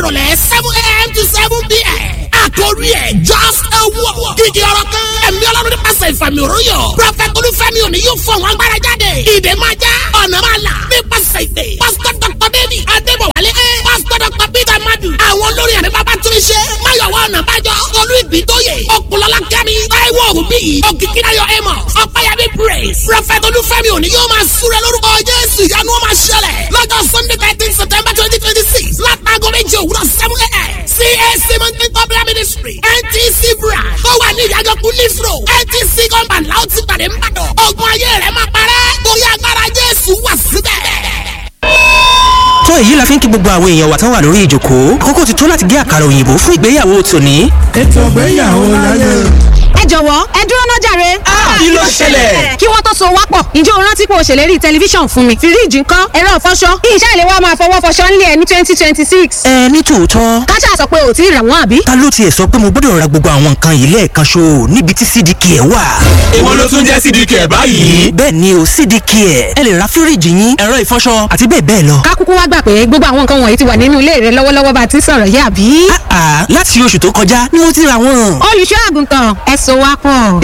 ìrọ̀lẹ́ seven a.m. to seven p.m. àkórí ẹ̀ just a walk. gígé ọ̀rọ̀ kan ẹ̀mí ọlọ́run nípasẹ̀ ìfàmì òróyọ̀. prọfẹ̀t olúfẹ́mi òní yóò fọ àwọn agbára jáde. ìdè máa já ọ̀nà máa là nípasẹ̀ ìdè. pásítọ̀ dr david adébọ̀wálé ẹ̀ pásítọ̀ dr peter madu. àwọn olórin àmì bàbá tún ṣe máyọ̀wá ọ̀nà bájọ́ olú ìbítóyè ọ̀pọ̀lọ́lá kẹ́mi táíwò òbí òkìkíráyọ̀ ẹ̀mọ̀ ọ̀páyàbí praise. prọfẹ̀t olúfẹ́mi òní yóò máa súré lórúkọ jésù ìyanu ó máa ṣẹlẹ̀ lọ́jọ́ sunday thirteen september twenty twenty six látàgọ́ méje òwúrọ̀ seven a.m. CAC mountain popular ministry NTC branch tó wà ní ìyàgànkú leaf road NTC compound láti pàdé mbàdàn ogun ayé rẹ̀ máa parẹ́ torí agbára jésù wà síbẹ̀ tó èyí la fi ń kí gbogbo àwọn èèyàn wa tán wà lórí ìjókòó àkókò ti tó láti gé àkàrà òyìnbó fún ìgbéyàwó tòní. ètò ìgbéyàwó láyé. ẹ jọ̀wọ́ ẹ dúró náà jàre. kí ló ṣẹlẹ̀? kí wọ́n tó so wá pọ̀ ǹjẹ́ o rántí pé o ṣèlérí tẹlifíṣàn fún mi fíríìjì ńkọ́ ẹ̀rọ ìfọṣọ ìṣe ìlé wa máa fọwọ́ fọṣọ ńlẹ̀ ẹ̀ ní twenty twenty six. ẹ ní tòótọ́ káṣá sọ pé ò tí ì rà wọ́n àbí. ta ló tiẹ̀ sọ pé mo gbọ́dọ̀ ra gbogbo àwọn nǹkan yìí lẹ́ẹ̀kan ṣo níbi tí cdk ẹ̀ wà. èwo ló tún jẹ́ cdk ẹ̀ báyìí. bẹ́ẹ̀ ni o cdk ẹ̀ ẹ lè ra fíríìjì yín ẹ̀rọ ìfọṣọ àti bẹ́ẹ̀ bẹ́ẹ̀ lọ. ká kúkú wá gbà pé gbogbo àwọn nǹkan wọ̀nyí ti wà nínú ilé rẹ lọ́wọ́lọ́wọ́ bá a ti sọ̀rọ̀ yé àbí. àà láti oṣù tó kọjá ni mo ti ra wọn. olùṣọ́ àgùntàn ẹ so wá pọ̀.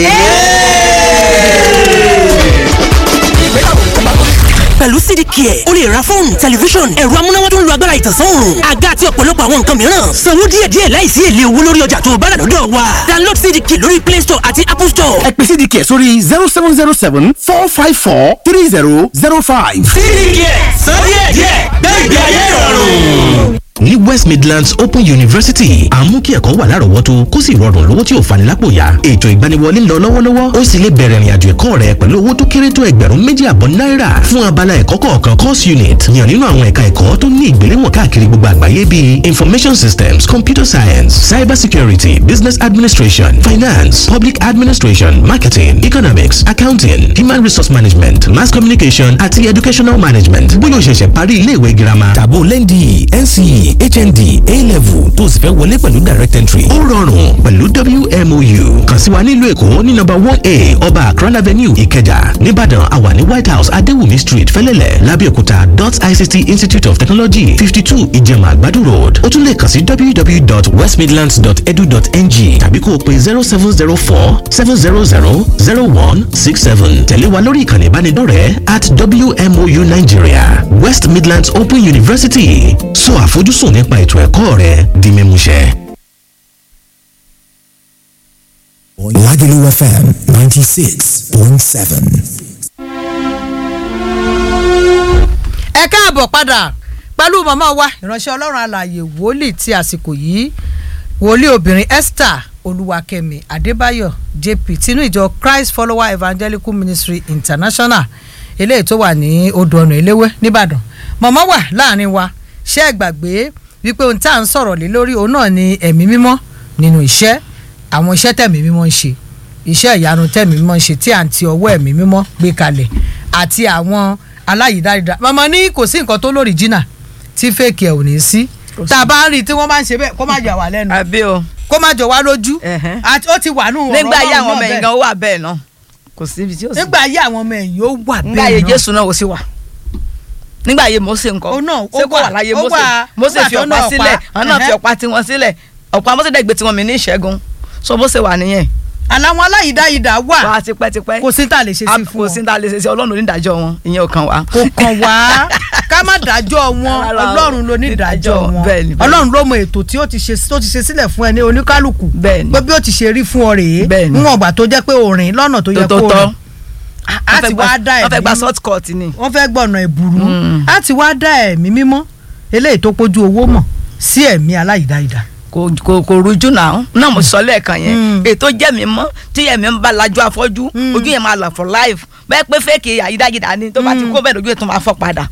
pẹ̀lú cdk ẹ̀ o lè ra fóònù tẹlifíṣọ̀n ẹ̀rọ amúnáwá tó ń lo agbára ìtànsán òòrùn àga àti ọ̀pọ̀lọpọ̀ àwọn nǹkan mìíràn sanwó díẹ̀díẹ̀ láìsí èlé owó lórí ọjà tó o bá rà lọ́dọ̀ wa download cdk lórí play store àti apple store. ẹ pè cdk sórí zero seven zero seven four five four three zero zero five. cdk sọ díẹ̀díẹ̀ gbẹ̀gbẹ̀ ayé ìrọ̀rùn ní west midlands open university à ń mú kí ẹ̀kọ́ wà lárọ̀ọ́wọ́tó kó sì rọrùn lówó tí ò fani lápò yá ètò ìgbaniwọlé ń lọ lọ́wọ́lọ́wọ́ ó sì lè bẹ̀rẹ̀ ìrìnàjò ẹ̀kọ́ rẹ pẹ̀lú owó tó kéré tó ẹgbẹ̀rún méjì àbọ̀ náírà fún abala ẹ̀kọ́ kọ̀ọ̀kan course unit yàn nínú àwọn ẹ̀ka ẹ̀kọ́ tó ní ìgbéléwọ̀n káàkiri gbogbo àgbáyé bíi information systems computer science cyber security business administration finance public administration marketing economics accounting human resource management mass communication àti educational management bóyá o ṣẹ̀ṣẹ̀ parí iléèwé girama tàbó lẹ́ndì nce hnd a-level tó o sì fẹ́ wọlé pẹ̀lú direct entry. ó rọrùn pẹ̀lú wmou kàn sí wa nílùú èkó ní nọ́mbà one a ọba akran avenue ìkẹjà nìbàdàn àwa ní white house adéwùmí street fẹ́lẹ́lẹ̀ lábẹ́òkúta dot ict institute of technology fifty two ìjẹ̀mà àgbàdo road ó tún lè kàn sí www.westmidlands.edu.ng tàbí kó o pe zero seven zero four seven zero zero zero one six seven tẹ̀lé wa lórí ìkànnì ìbánidọ́rẹ̀ẹ́ at wmou nigeria west midlands open university sọ àfojúsùn nípa ètò ẹ̀kọ́ rẹ di mímúṣẹ. Lagelu FM 96.7. ẹ káàbọ̀ padà pẹ̀lú màmá wa ìránṣẹ́ ọlọ́run alààyè wòlíì ti àsìkò yìí wòlíì obìnrin Esther olúwakẹ́mi adébáyọ̀ jp tinú ìjọ christ follower evangelical ministry international eléyìí tó wà ní odò ọ̀nà eléwé nìbàdàn màmá wà láàrin wa ṣé ẹ gbàgbé wípé ohun tá à ń sọ̀rọ̀ lé lórí òun náà ni ẹ̀mí mímọ́ nínú iṣẹ́ àwọn iṣẹ́ tẹ̀mí mímọ́ ń ṣe iṣẹ́ ìyanu tẹ̀mí mímọ́ ń ṣe tí à ń ti ọwọ́ ẹ̀mí mímọ́ gbé kalẹ̀ àti àwọn aláyìídárída màmá ní kò sí nǹkan tó lórí jìnnà tí fèkì ẹ̀ ò ní sí tá a bá ń rí i tí wọ́n bá ń ṣe bẹ́ẹ̀ kó má jà wá lẹ́nu àbí o kó má jọ wá lójú Ẹ̀hẹ́n. àti ó ti wà nù ọ̀rọ̀ nígbà ayé àwọn Ọlọ́run ọmọ náà ẹ̀yìn bẹ́ẹ̀. gan ó wà bẹ́ẹ̀ náà kò sí ibi tí ó sì nígbà ayé àwọn ọmọ ẹ̀yìn ó wà nígbà ayé bẹ́ẹ̀ náà jésù náà ó sì wà nígbà ayé mose nǹkan Ó náà, ó ṣé kó wà, wà láyé ó mose wà, mose nígbà fi tó ọ̀pá náà sílẹ̀ pa, àwọn náà fi ẹ̀hẹ́. ọ̀pá tiwọn sílẹ̀ ọ̀pá mose dẹ̀ gbé tiwọn mi ní ìṣẹ́gun so bó ṣe wà nìyẹn àláwọn aláyìídáyìídá wà wà á tipẹ́tipẹ́ kò sí tá a lè ṣe sí fún kò wọn sí ní ta lè ṣe sí ọlọ́run onídàájọ́ wọn ìyẹn ò kàn wá. kò kàn wá ká má dájọ́ wọn Rárá o, ọlọ́run ló ní ìdájọ́ ìdájọ́, wọn bẹ́ẹ̀ni, bẹ́ẹ̀ni. ọlọ́run ló mọ ètò tí ó ti ṣe tó ti ṣe sílẹ̀ fún ẹni oníkálukú Bẹ́ẹ̀ni. pé bí ó ti ṣe rí fún ọ rèé Bẹ́ẹ̀ni. níwọ̀n ìgbà tó jẹ́ pé òrìn lọ́nà tó yẹ tó kó tọ́ rìn á ti wá dá wọ́n fẹ́ gba ẹ̀mí short cut ni. wọ́n fẹ́ gbọ̀nà ìbùrú á ti wá dá ẹ̀mí mímọ́ eléyìí tó pójú owó mọ̀ sí ẹ̀mí aláyìídáyìídá kò kò kò rújú náà náà mo sọ lẹ́ẹ̀kan yẹn Mm. ètò jẹ́ mi mọ́ tí ẹ̀mí ń bá lajú afọ́jú ojú yẹn máa là for life bẹ́ẹ̀ pé fẹ́ẹ̀kì àyídáyídá ni tó bá ti kó bẹ́ẹ̀ lójú ẹ̀ tó máa fọ́ padà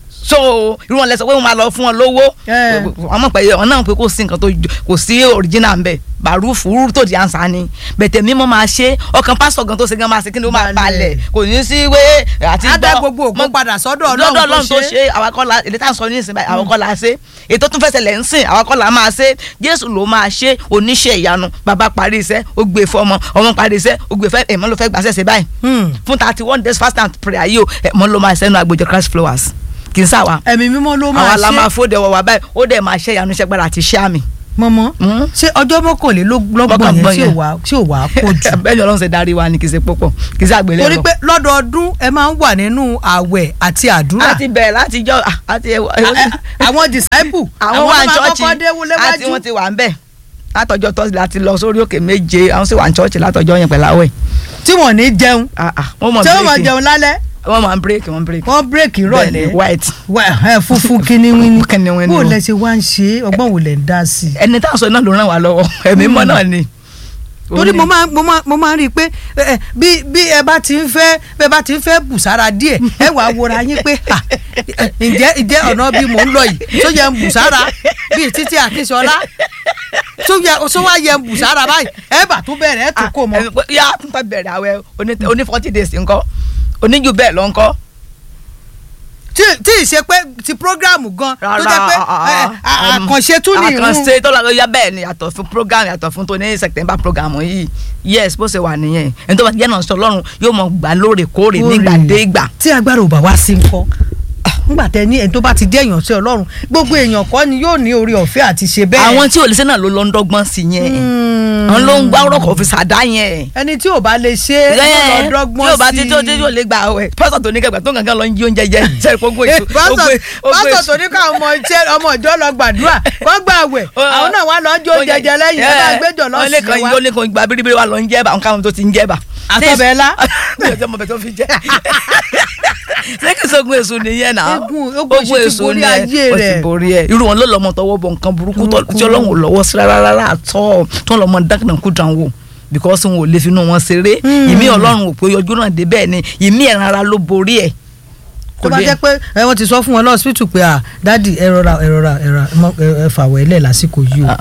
so irú wọn lẹ sọ pé wọn máa lọ fún wọn lówó Eh. wọn mọ̀ pé wọn náà pé kò sí nǹkan tó jọ- kò sí original ń bẹ̀ bàrúfù rúrú tó di ànsá ni bẹ̀tẹ̀ mímọ́ máa ṣe ọkàn pásítọ̀ gan tó ṣe gan máa ṣe kí ni ó máa Balẹ̀. balẹ̀ kò ní sí wé àti á dá gbọ́- gbogbo ògo mọ́- padà sọ́dọ̀ lọ́dọ̀ ọlọ́run ọlọ́run tó ṣe àwọn akọ́lá èdè tá à ń sọ ní ìsìn báyìí àwọn akọ́lá ṣe ètò tún fẹsẹ̀ lẹ̀ ń sìn àwọn akọ́lá máa ṣe jésù ló máa ṣe oníṣẹ́ ìyanu bàbá parí iṣẹ́ ó gbé fọmọ ọmọ parí iṣẹ́ ó gbé fẹ́ ẹ̀mọ́ ló fẹ́ gbàṣẹ́ ṣe báyìí Hmm. fún thirty one days fast and prayer yìí o ẹ̀mọ́ ló máa ṣẹ́nu àgbèjọ christ flowers kì í sáwa ẹ̀mí mímọ́ ló máa àwa la máa ṣe fòde ọwọ́ wa báyìí ó dẹ̀ máa ṣe ìyanu iṣẹ́ gbára àti iṣẹ́ àmì. mọ́mọ́ ṣé ọjọ́ mọ́kànlélọ́gbọ̀n yẹn tí ò wá tí ò wá pọ̀ jù. bẹ́ẹ̀ ni ọlọ́run ṣe darí wa ni kì í ṣe púpọ̀ kì í ṣe àgbélẹ̀ torí pé lọ́dọọdún ẹ máa ń wà nínú àwẹ̀ àti àdúrà. láti bẹ̀rẹ̀ láti jọ àti àwọn disciple àwọn wà ní máa chọ́ọ̀chì kọ́kọ́ dé wọlé àti wájú. wọ́n ti wà ń bẹ̀ látọjọ́ tọ́sí láti lọ sórí òkè méje àwọn sì wà ní chọ́ọ̀chì látọjọ́ yẹn pẹ̀lú àwẹ̀. tí wọ́n ní jẹun wọ́n mọ̀ tí wọ́n máa bírèkì jẹun lálẹ́ wọ́n máa ń bírèkì wọ́n bírèkì. wọ́n bírèkì Bẹ́ẹ̀ni, rọ̀lẹ́ white. ẹ funfun kíníwíní kíníwíní bó o. lẹ ṣe wá ń ṣe ọgbọ́n wò lẹ ń dá sí i. ẹni tá a sọ náà ló ràn wá lọ́wọ́ ẹ̀mí mọ́ náà ni. torí mo máa mo máa mo máa rí i pé ẹ, ẹ, bí bí ẹ bá ti ń fẹ́ bí ẹ bá ti ń fẹ́ bùsára díẹ̀ ẹ wà á wòra yín pé à, ẹ, ǹjẹ́ ǹjẹ́ ọ̀nà bí mò ń lọ yìí tó yẹ ń bùsára bíi títí àkínsọ́lá tó yẹ tó wá yẹ ń bùsára báyìí ẹ bà tó bẹ̀rẹ̀ ẹ tó kò mọ́. ẹ̀mí pé yá tún fẹ́ bẹ̀rẹ̀ àwẹ̀ oní- oní forty days ńkọ́ oníjù bẹ́ẹ̀ lọ ńkọ́. tí tí ì ṣe pé ti programu gan tó jẹ́ pé ẹ, à- àkànṣe tún ní irun àkànṣe tó lọ yá bẹ́ẹ̀ ni yàtọ̀ fún program yàtọ̀ fún tó ní september program yìí yes bó ṣe wà nìyẹn ẹni tó bá ti jẹ́ náà sọ lọ́rùn yóò mọ̀ gbà lóòrèkóòrè nígbà dé ìgbà. tí agbára ò bá wá sí ńkọ́ nígbà tẹ ní ẹni tó bá ti jẹ́ èèyàn sí ọlọ́run gbogbo èèyàn kọ́ ni yóò ní orí ọ̀fẹ́ àti ṣe bẹ́ẹ̀. àwọn tí ò lè ṣe náà ló lọ ń dọ́gbọ́n sí yẹn àwọn ló ń gbá ọ̀rọ̀ kò fi ṣàdá yẹn. ẹni tí ò bá lè ṣe é ló lọ dọ́gbọ́n sí tí o bá ti tí o tí o lè gba àwẹ̀ pásítọ̀ tó ní kẹgbẹ́ tó ń gangan lọ ń jí oúnjẹ jẹ sẹ́ni kó gbé èso. pásítọ̀ pásítọ̀ tó ní káwọn ọmọ iṣẹ́ ọmọ ìjọ lọ gbàdúrà kó gbà àwẹ̀ àwọn náà wá lọ jó oúnjẹ jẹ lẹ́yìn ẹ bá gbẹjọ lọ sí wa. ó lè kàn gba biribiri wa lọ ń jẹ́ bá àwọn káwọn tó ti ń jẹ́ bá. àtọ̀bẹ̀lá. mi ò tẹ́ mọ̀ bẹ́ẹ̀ tó fi jẹ́ ṣé kí sógun èso nìyẹn náà Egun- ogun èso ti borí ayé ó rẹ̀. ti borí ẹ irú wọn ló lọmọ tọwọ́ bọ nǹkan burúkú tó- tí Ọlọ́run ò lọ́wọ́ sí rárá rárá àtọ tó ń lọmọ dákìnà kú dàn wò because wọn ò lè finú wọn ṣeré ìmí Ọlọ́run ò pé ojú náà dé bẹ́ẹ̀ ni ìmí ẹran ara ló borí ẹ. tó bá jẹ́ pé ẹ wọ́n ti sọ fún wọn lọ́sibítù pé à dádì ẹ rọra ẹ rọra ẹ ra ẹ fàwọ̀ ẹlẹ́ lásìkò yìí o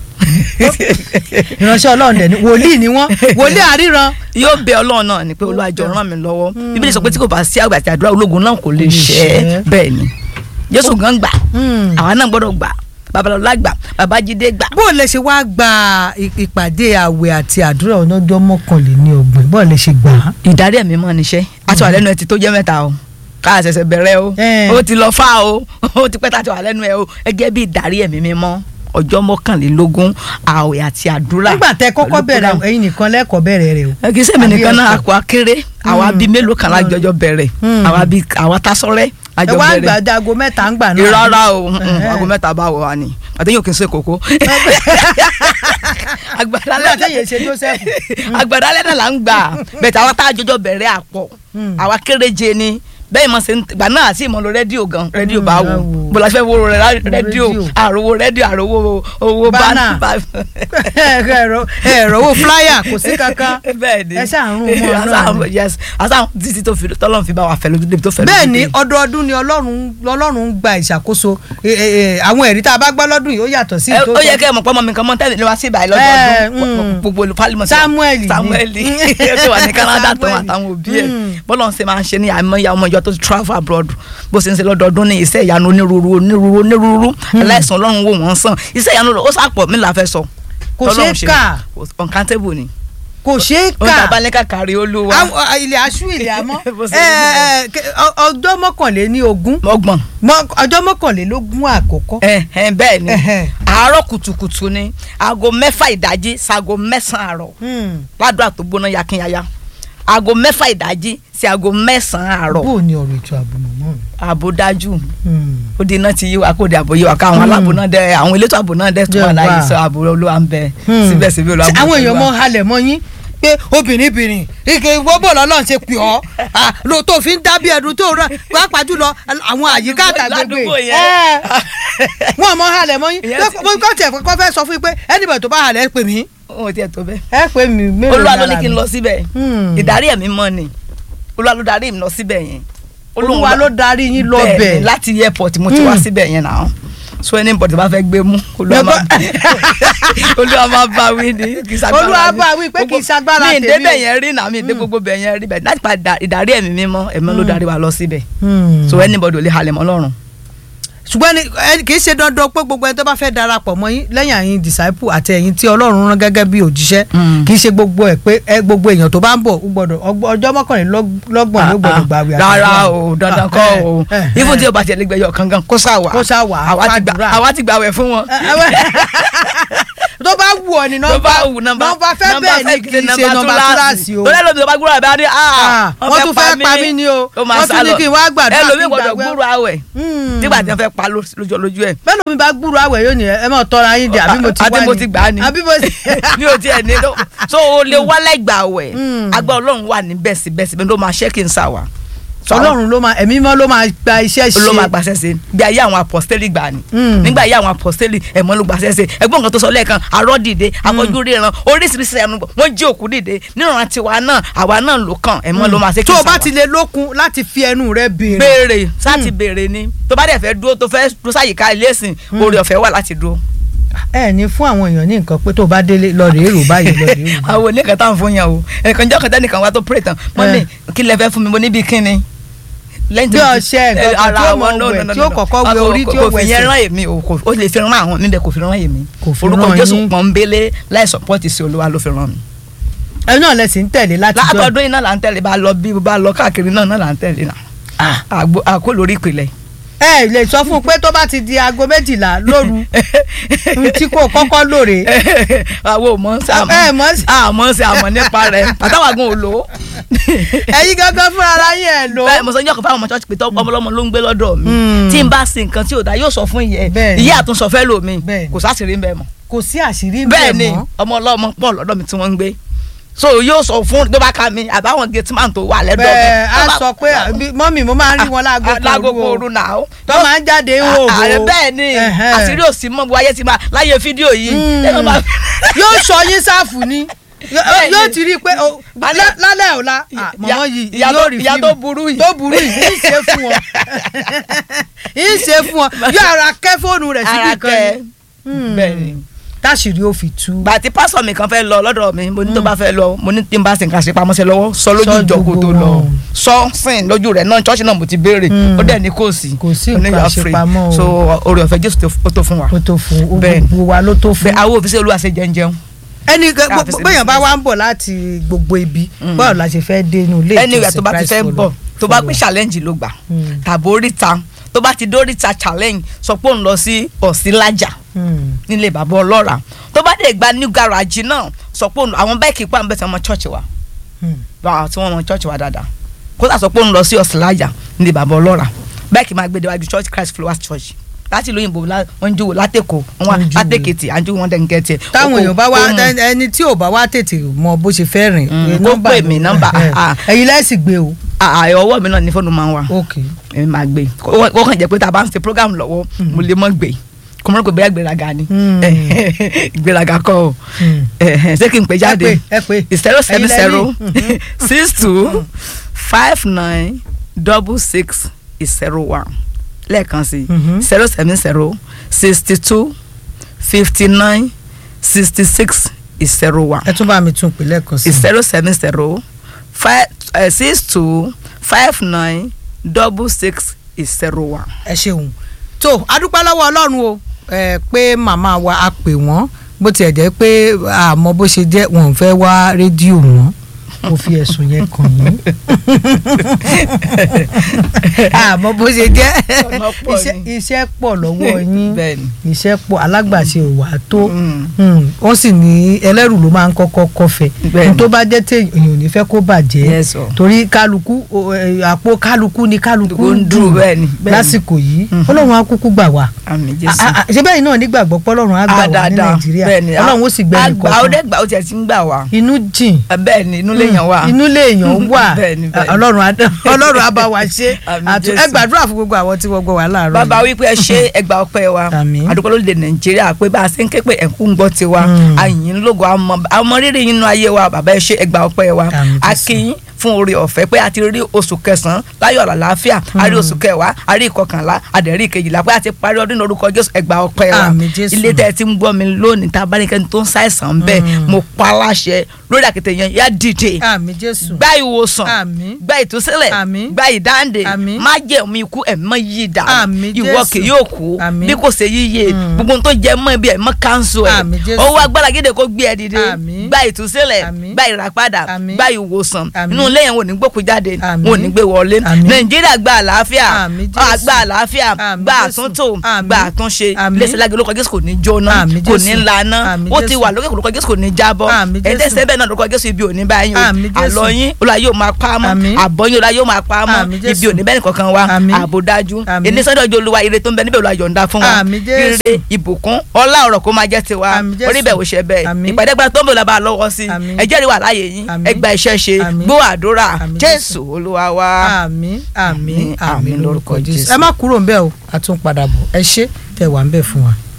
ìránṣẹ́ ọlọ́run dẹ̀ ni wòlíì ni wọ́n wòlíì àríran yóò bẹ Ọlọ́run náà ni pé olùwàjọ ràn mí lọ́wọ́ bíbélì sọ pé tí kò bá sí àgbà àti àdúrà ológun náà kò lè ṣẹ bẹ́ẹ̀ ni Jésù gan gbà àwa náà gbọ́dọ̀ gbà Babalọlá gbà Babájídé gbà. bó o lè ṣe wá gba ì- ìpàdé àwẹ̀ àti àdúrà ọlọ́jọ́ mọ́kànléní ọgbọ̀n bó o lè ṣe gbà á. ìdarí ẹ̀mí mọ́ níṣẹ́ àti wà lẹ́nu ẹ̀ ti tó jẹ́ mẹ́ta o ká ṣẹ̀ṣẹ̀ bẹ̀rẹ̀ o ó ti lọ fá o ó ti pẹ́ tá a ti wà lẹ́nu ẹ̀ o ẹgẹ́ bí ìdarí ẹ̀mí mímọ́ ọjọ́ mọ́kànlélógún àwẹ̀ àti àdúrà. nígbà tẹ kọ́kọ́ bẹ̀rẹ̀ ẹ̀yin nìkan lẹ́kọ̀ọ́ bẹ̀rẹ̀ rẹ̀ o. kì í sẹ́mi nìkan náà Àbí àkọ́ akéré àwa bíi mélòó kan lájọjọ bẹ̀rẹ̀ àwa bíi àwa tásọ́rẹ́ ẹ àjọ wá bẹ̀rẹ̀ gbàdá aago mẹ́ta ń gbà náà. ìrara o aago mẹ́ta bá wọ wa ni àtẹ̀yìn òkè ń ṣe kókó. agbada nígbà tẹ̀yìn ṣe Joseph. agbada lẹ́nà là ń gbà bẹ̀tẹ̀ àwọn tá a jọjọ bẹ̀rẹ̀ àpọ̀ àwa kéréje ni bẹ́ẹ̀ mọ̀ sí gbà náà àti ìmọ̀ lo rédíò gan rédíò bá wò bọ́lá fẹ́ wo rẹ̀ rédíò àròwò rédíò àròwò owó Bánà. bá ẹ̀rọ ẹ̀rọ owó flyer kò sí kankan bẹ́ẹ̀ ni ẹ ṣàrùn mọ́ ọ náà ni. yes àṣà títí tó fi tọ́lọ́run fi bá wa fẹ́ lójú débi tó fẹ́ lójú bẹ́ẹ̀ ni dé. ọdọọdún ni ọlọ́run lọ́lọ́run ń gba ìṣàkóso ẹ, ẹ, ẹ, àwọn ẹ̀rí tá a bá gbọ́ lọ́dún yìí ó yàtọ̀ sí Ẹ, ìtò ó yẹ kẹ́ ẹ mọ̀ pé ọmọ mi kan mọ́ tẹ́lẹ̀ ní wá sí ìbàyẹ̀ Ẹ, lọ́dọọdún mm. gbogbo olùfàlímọ̀ Samuel ni. Samuel ẹ tó wà ní Canada tó wà Samuel. táwọn òbí ẹ̀ bọ́lá ń ṣe máa ń ṣe ní àìmọye ọmọ ìjọ tó ti travel abroad bó ṣe ń ṣe lọ́dọọdún ní iṣẹ́ ìyanu onírúurú onírúurú onírúurú aláìsàn ọlọ́run wò wọ́n sàn iṣẹ́ ìyanu ó sàpọ̀ mí la fẹ́ sọ Kò tọ́lọ́run ṣeé ṣe. kà. uncountable ni kò ṣeé ó ń kà tàbá ní kàkàrí olúwa Àwọn- ọ, ilẹ̀ aṣú ilẹ̀ àmọ́ Bó ṣe ẹ, rí ẹ, kẹ- ọ- ọjọ́ mọ́kànléní ogún ọgbọ̀n ọjọ́ mọ́kànlélógún àkọ́kọ́ ẹ ẹ bẹ́ẹ̀ ni àárọ̀ kùtùkùtù ni aago mẹ́fà ìdájí sago mẹ́sàn-án àárọ̀ ládùúgbò tó gbóná yakinyaya aago mẹ́fà ìdájí sí aago mẹ́sàn-án àárọ̀ bó o ní ọ̀rọ̀ ètò ààbò mọ̀mọ́ mi. ààbò dájú ó di iná ti yí wa kó di ààbò yí wa káwọn aláàbò náà dẹ àwọn elétò ààbò náà dẹ tó wà Jẹ́ láyé wà. sọ ààbò olúwa ń bẹ síbẹ̀síbẹ̀ olúwa Ṣé àwọn èèyàn mọ mọ́ halẹ̀ mọ́ yín pé obìnrin bìnrin ike gbogbo lọ́lọ́run ṣe pè ọ́ Ah, lo tó fi ń dábí ẹdun tó rà pàápàá jùlọ àwọn àyíká àtàgbègbè Ládùúgbò yẹn. Ẹ, wọn mọ halẹ̀ mọ́ yín Ìyẹn ti- mo kọ́ tiẹ̀ kọ́ fẹ́ sọ fún yín pé ẹnìbẹ̀ tó bá halẹ̀ ẹ pè mí ó tiẹ̀ tó bẹ́ẹ̀ ẹ pè mí mélòó olúwa ló ní lára kí n mi? lọ síbẹ̀ Hmm. ìdarí ẹ̀mí mọ́ ni olúwa ló darí mi lọ síbẹ̀ yẹn olúwa ló darí yín lọ Bẹ́ẹ̀ bẹ̀ ni, láti airport mo ti wá síbẹ̀ yẹn náà so anybody bá fẹ́ gbé mú olúwa máa olúwa máa bá wí ni kì í ṣagbára Olúwa mi. bá wí pé kì í Gbogbo- ṣagbára mi tèmi ìdé bẹ̀ o. yẹn rí náà mi ìdé gbogbo bẹ̀ yẹn rí bẹ̀ láti pa ìdá- ìdarí ẹ̀mí mímọ́ ẹ̀mí ló darí wa lọ síbẹ̀ Hmm. so anybody ò lè halẹ̀ mọ́ lọ́rùn. ṣùgbọ́n ní- ẹ- kì í ṣe dandan pé gbogbo ẹni tó bá fẹ́ darapọ̀ mọ́ yín lẹ́yìn àyìn disciple àti ẹ̀yin tí ọlọ́run rán gẹ́gẹ́ bí òjíṣẹ́ kì í ṣe gbogbo ẹ̀ pé ẹ gbogbo èèyàn tó bá ń bọ̀ ó gbọ́dọ̀ ọgbọ- ọjọ́ mọ́kànlélọ́gbọ̀n ló gbọ́dọ̀ gbàwé rárá o dandan kọ́ o ifun tí o bá tẹ̀lé gbẹ̀yọ̀ kankan kó sá wà Kó sá wà, àwa ti gbà fàdúrà. àwa ti gbàwẹ̀ fún wọn. tó bá wù ọ ní tó nọ́mbà bá wù nọ́mbà nọ́mbà fẹ́ bẹ́ẹ̀ ni kì í ṣe nọ́mbà túláàsì o tó lẹ́nu mi tó bá gbúrò àbẹ́ adé Ah, wọ́n tún fẹ́ pa mí ni o. ó máa Wọ́n sá tún ní lọ kí n wá gbàdúrà ẹlòmíì kí n gbọ́dọ̀ gbàgbé. gbúrò àwẹ̀ nígbà tí wọ́n fẹ́ pa ló- lójú lójú ẹ̀. bẹ́ẹ̀ lómi bá gbúrò àwẹ̀ yóò ní ẹ mọ̀ tọ́ra yín dé àbí mo ti wá àti mo ti gbà á ni àbí mo ti. mi ò tiẹ̀ ní lọ so o lè wá lẹ́gbàá wẹ̀ agbá ọlọ́run wà ní bẹ́sibẹ́sibẹ́ ló máa ṣẹ́ kí n sà wá. ọlọ́run ló máa ẹ̀mí mọ́ ló máa gba iṣẹ́ ṣe. ló máa gbàṣẹ́ ṣe bí ayé àwọn apọ́sítélì gbà ni Mm. nígbà ayé àwọn apọ́sítélì ẹ̀mọ́ ló gbàṣẹ́ ṣe ẹgbọ́n nǹkan tó sọ lẹ́ẹ̀kan àárọ̀ dìde afọ́jú ríran oríṣiríṣi ẹnu wọ́n jí òkú dìde níran tiwa náà àwa náà ló kàn ẹ̀mọ́ ló máa ṣe kí tó n o bá sà wá. ti lè lókun láti fi ẹnu rẹ béèrè. béèrè sáti béèrè ni tó bá dẹ̀ fẹ́ dúró tó fẹ́ dúró sáyìíká ilé ìsìn oore ọ̀fẹ́ wà láti dúró. ẹ ní fún àwọn èèyàn ní nǹkan pé tó o bá délé lọ rèé rò báyìí lọ rèé rò. àwọn oníkan táwọn fún yàn o ẹ̀kan jọ́ kẹta nìkan wá tó pray tán wọ́n ní kí lẹ fẹ́ fún mi mo níbi kíni. lẹ́yìn Bí ọṣẹ nǹkan kan tí ó mọ no, wẹ̀, no, no, tí ó no. kọ́kọ́ wẹ Kò- orí tí kò ó fi wẹ̀ yẹn ẹsẹ̀. rán èmi o kò ó lè fi rán àwọn nílẹ̀ kò fi rán èmi Kò fi orúkọ rán Jésù yín. pọ́nbélé láì sọ́pọ́tì sí olúwa ló fi rán mi. ẹ náà lẹ sì ń tẹ̀lé láti jọ. látọdún iná là ń tẹ̀lé bá lọ bí bá lọ káàkiri náà náà là ń tẹ̀lé náà Àgbo- àkó lórí ìpìlẹ̀. ẹ lè sọ fún un pé tó bá ti di aago méjìlá lóru n tí kò kọ́kọ́ lóore. àwọn ò mọ̀ sí ẹ mọ̀ sí. àmọ́ sí àmọ́ nípa rẹ̀ àtàwàgùn ò lò ó. ẹ̀yin gangan fúnra ara yín ẹ̀ lò. bẹ́ẹ̀ mo sọ ní ọkọ̀ fáwọn ọmọ church pé tọ́ ọmọlọ́mọ ló ń gbé lọ́dọ̀ mi Mm. tí n bá sin nǹkan tí ò dá yóò sọ fún ìyẹn Bẹ́ẹ̀ ni. ìyá àtúnṣọ fẹ́ lò mí Bẹ́ẹ̀ ni. kò sáṣìírí ń bẹ́ẹ̀ mọ́ kò sí àṣírí bẹ́ẹ̀ bẹ́ẹ̀ ni mọ́. ọmọ ọlọ́mọ pọ̀ lọ́dọ̀ mi tí wọ́n ń gbé so yóò sọ fún tó bá ka mi àbáwọn gate man tó wà lẹ́dọ̀ mi bẹ́ẹ̀ tó á bá- sọ pé àbí- mọ́mì mo máa ń rí wọn láago Ah, láago kan kooru náà ó. tó máa ń jáde ń hò ààrẹ bẹ́ẹ̀ ni Ẹ̀hẹ́n. àṣírí òsì mọ́ bu ayé ti máa láyé fídíò yìí Mm. ẹ má bá- yóò sọ yín sáfù ni Yó- Bẹ́ẹ̀ ni. yóò ti rí i pé o- Alẹ́- lá- lálẹ́ ọ̀la ah, Ìyá- mọ̀mọ́ yìí ìyá yóò tó- rí ìyá fíìmù tó burú yìí. tó burú yìí ń ṣe fún wọn ń ṣe fún wọn yóò ara kẹ́ fóònù rẹ̀ síbi ara kan kẹ ni bẹ́ẹ̀ ni. táṣìírí ó fi tú. gbàtí pásọ mi kan fẹ́ lọ lọ́dọ̀ mi mo ní tó bá fẹ́ lọ mo ní tí n bá sin kan ṣe pamọ́sẹ̀ lọ́wọ́ sọ lójú Sọ ìjọ kó tó gbogbo lọ wọn. sọ sìn lójú rẹ̀ náà ṣọ́ọ̀ṣì náà mo ti béèrè Mm. ó dẹ̀ ní kò sí Kò sí Ó ní nǹkan you are free. àṣepamọ́ o. so oore ọ̀fẹ́ jésù tó- ó tó fún wa ó tó fún ó Bẹ́ẹ̀ ni. gbogbo wa ló tó fún. bẹ́ẹ̀ àwọn òfìsẹ́ olúwa ṣe jẹun ẹni kan- Ká fi gbogbo- ṣe béèyàn bá business. wá ń bọ̀ láti gbogbo ibi báwo la ṣe fẹ́ dé inú ilé ẹni ìwà tó bá ti Christ fẹ́ follower. bọ̀ tó bá pín Follower. challenge ló gbà Mm. tàbí oríta tó bá ti dóríta challenge sọ pé òun lọ sí ọ̀sìnlájà Hmm. nílé bàbá ọlọ́ra tó bá dé gba new garage náà sọ pé òun àwọn báìkì pa nbẹ tí wọn mọ church wa Hmm. báwọn tí wọn mọ church wa dáadáa kó sà sọ pé òun lọ sí ọ̀sìnlájà nílé bàbá ọlọ́ra báìkì máa gbé déwájú church christ flowers church láti ìlú òyìnbó la- wọn ń júwò látẹ̀kọ̀ wọn Wọ́n ń júwò. látẹ̀kẹ̀tì àjúwò wọn dẹ̀ ń gẹ̀tì ẹ̀. táwọn èèyàn bá wá Ó mú- ẹni tí ò bá wá tètè mọ bó ṣe fẹ́ rìn Mm, eh, kó nọ́mbà pè ló- mí, nọ́mbà, eh, ah. ẹ̀yin lẹ́sìn gbé o. àà ọwọ́ mi náà ní fóònù máa ń wà ok èmi máa gbé kó kó kàn jẹ́ pé tá a bá ń ṣe program lọ́wọ́ mo lè mọ́ gbé kó mọ́ kó bẹ́ẹ̀ gbéraga ni Mm. gbéraga kọ́ o Hmm. ṣé kí n pè jáde ẹ pé ẹ pé zero seven Ẹ̀yin lẹ zero ní. six two five nine double six zero one lẹ́ẹ̀kan sí Mhm. zero seven zero sixty two fifty nine sixty six zero one ẹ tún bá mi tún pè lẹ́ẹ̀kan sí i. zero seven zero five six two five nine double six zero one. ẹ ṣeun tó adúpẹ́ lọ́wọ́ ọlọ́run o ẹ pé màmá wa a pè wọ́n bó tiẹ̀ jẹ́ pé àmọ́ bó ṣe jẹ́ wọn ò fẹ́ wá rédíò mọ́ mo fi ẹ̀sùn yẹn kàn yín àmọ́ bó ṣe jẹ́ Ọ̀nà pọ̀ iṣẹ́- ni. iṣẹ́ pọ̀ lọ́wọ́ yín Bẹ́ẹ̀ni. iṣẹ́ pọ̀ alágbàṣe ò wá tó Mm. Mm, wọ́n sì ní ẹlẹ́rù ló máa ń kọ́kọ́ kọfẹ́ Bẹ́ẹ̀ni. tó bá jẹ́ téèyàn ò ní fẹ́ kó bàjẹ́ Yes, sir. torí kálukú o, ẹ, àpò kálukú ni kálukú Kálukú ń ń dùn, dùn bẹ́ẹ̀ni, bẹ́ẹ̀ni. lásìkò yìí Mhm. ọlọ́run á kúkú gbà wá àmì A- a- a- ṣé bẹ́ẹ̀ náà nígbàgbọ́ pọ́lọ́run á gbà wá ní dáadáa nàìjíríà bẹ́ẹ̀ni ọlọ́run ó sì gbẹ àgbà ó nìkan dẹ̀ gbà ó tiẹ̀ ti ń gbà wá inú jìn bẹ́ẹ̀ni inú lèèyàn wà inú lèèyàn wà Bẹ́ẹ̀ni, bẹ́ẹ̀ni. ọlọ́run á ọlọ́run á bá wa ṣe Àmín Àtú- ẹ Jésù. gbàdúrà fún gbogbo àwọn tí wọ́n gbọ́ wà láàárọ̀ bàbá yìí. wípé ẹ ṣe ẹgbà ọpẹ́ wa Àmín. àdúgbò lóde nàìjíríà pé bá a ṣe ń ké pé ẹkú ń gbọ́ tiwa Mm. àyìn lógo àmọ́ àmọ́ rírì yín nínú ayé wa bàbá ẹ ṣe ẹgbà ọpẹ́ wa Àmín Jésù. akínyín fún oore ọ̀fẹ́ pé a ti rí oṣù kẹsàn-án láyọ̀ àlàáfíà a rí oṣù kẹwàá a rí ìkọkànlá a dẹ̀ rí ìkejìlá pé a ti parí ọdún ní orúkọ jésù ẹgbà ọpẹ́ wa Àmín, Jésù. ilé tẹ́ ẹ ti ń gbọ́ mi lónìí tá a bá ní kẹ́ni tó ń ṣàìsàn bẹ́ẹ̀ mo pa á láṣẹ lórí àkété yẹn yá dìde àmì jésù gba ìwòsàn Àmín. gba ìtúsílẹ̀ Àmín. gba ìdáǹdè Àmín. má jẹ́ omi ikú ẹ̀mọ́ yìí dà Àmín, ìwọ Jésù. kì yóò kú Àmín. bí kò ṣe yíyẹ gbogbo ohun tó jẹ mọ́ ibi ẹ̀mọ́ káńsù ẹ̀ Àmín, Jésù. owó agbára gidi kó gbé ẹ dìde Àmín. gba ìtúsílẹ̀ Àmín. gba ìràpadà Àmín. gba ìwòsàn Àmín. inú ilé yẹn wò ní gbókù jáde Àmín. wò ní gbé wọlé Àmín. nàìjíríà gba àlàáfíà Àmín, Jésù. Ah, gba àlàáfíà Àmín, gba Jésù. àtúntò Àmín. gba àtúnṣe Àmín. iléeṣẹ́ lágbè olùkọ́ jésù kò ní jóná Àmín, kò Jésù. ní laná Àmín, ó ti Jésù. wà lókè olùkọ́ jésù kò ní jábọ́ Àmín, Jésù. ẹ̀ẹ́dẹ́sẹ̀ bẹ́ẹ̀ náà olùkọ́ jésù ibi ò ní báyìí o Àmín, Jésù. àlọ́ yín olùwà yóò máa pa á mọ́ Àmín. àbọ̀ yín olùwà yóò máa pa á mọ́ Àmín, Jésù. ibi ò ní bẹ́ẹ̀ nìkankan wa Àmín. ààbò dájú Àmín. ẹni sọ́dọ̀ ọjọ́ olúwa ire tó ń bẹ níbẹ̀ olúwa yọ̀ǹda fún wa Àmín, Jésù. ire ìbùkún ọlá ọ̀rọ̀ kó máa jẹ́ tiwa Àmín, Jésù. orí bẹ̀ ò ṣe bẹ́ẹ̀ Àmín. ìpàdé gba tó ń bọ̀ lọ́ba lọ́wọ́ sí Àmín. ẹ jẹ́rìí wà láàyè yín Àmín. ẹ gba iṣẹ́ ṣe Àmín. gbọ́ àdúrà Àmín, jésù olúwa wa. àmì àmì Àmín, àmì àmín lórúkọ lórúkọ jésù Jésù. ẹ má kúrò ń bẹ̀ o àtúnpadà bọ̀ ẹ ṣé tẹ wà ń bẹ̀ fún wa.